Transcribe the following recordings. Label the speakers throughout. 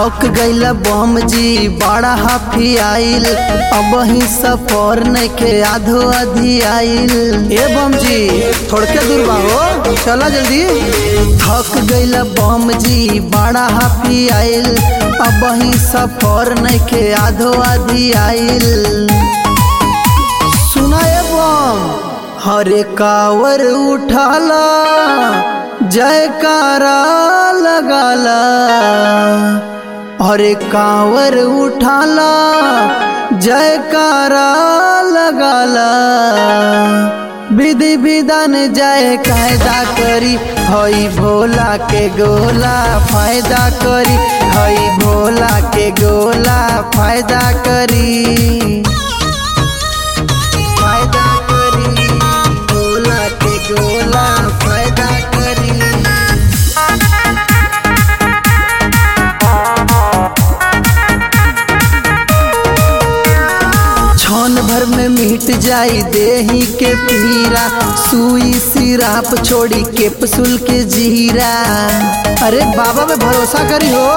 Speaker 1: थक गईला बम जी बड़ा हाफी आइल अब ही सफर नइखे आधो अधि आइल ए बम जी थोड़के दूर बा हो चला जल्दी थक गईला बम जी बड़ा हाफी आइल अब ही सफर नइखे आधो अधि आइल सुनाए बम हरे कावर उठाला जयकारा लगाला हरे कावर उठाला जयकारा लगाला विधि विधान जय कायदा करी हई भोला के गोला फायदा करी हई भोला के गोला फायदा करी फायदा करी गोला के गोला फायदा करी छन भर में मिट जाई देही के पीरा सुई सिराप छोड़ी के पसुल के जीरा अरे बाबा में भरोसा करी हो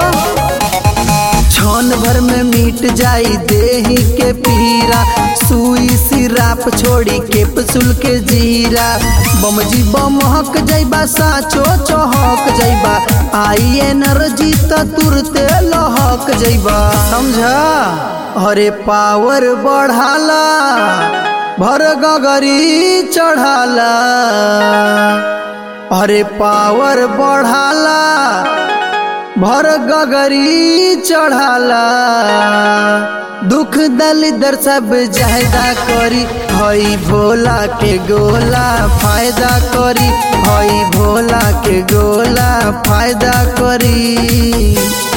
Speaker 1: छन भर में मिट जाई देही के पीरा सुई सिराप छोड़ी के पसुल के जीरा बमजी बमहक जाइबा साचो चहक जाइबा आई एनर्जी त तुरते लहक जाइबा समझा अरे पावर बढ़ाला भर गगरी चढ़ाला अरे पावर बढ़ाला भर गगरी चढ़ाला दुख दल दर सब जायदा करी हई भोला के गोला फायदा करी हई भोला के गोला फायदा करी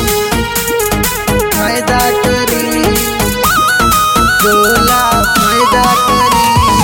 Speaker 1: फायदा करी गोला फायदा करी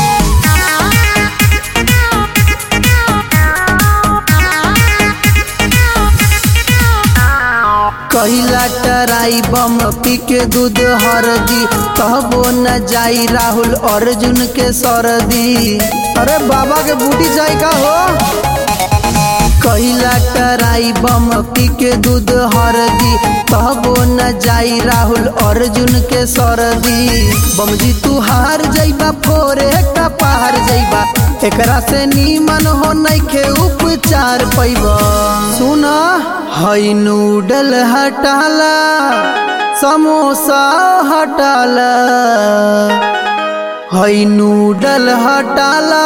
Speaker 1: कहिला टराई बम पी के दूध हरदी कहबो न जाई राहुल अर्जुन के सरदी अरे बाबा के बूटी जाई का हो कहिला टराई बम पी के दूध हरदी कहबो न जाई राहुल अर्जुन के सरदी बमजी तू हार जाइबा फोरे का पार जाइबा एकरा से नीमन हो नइखे उपचार पैबा सुना हई नूडल हटाला समोसा हटाला हई नूडल हटाला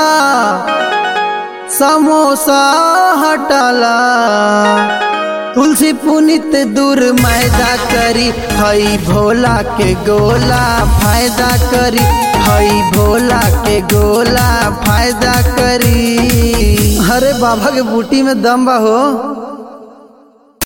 Speaker 1: समोसा हटाला तुलसी पुनित दूर मैदा करी हई भोला के गोला फायदा करी हई भोला के गोला फायदा करी अरे बाबा के बूटी में दम बा हो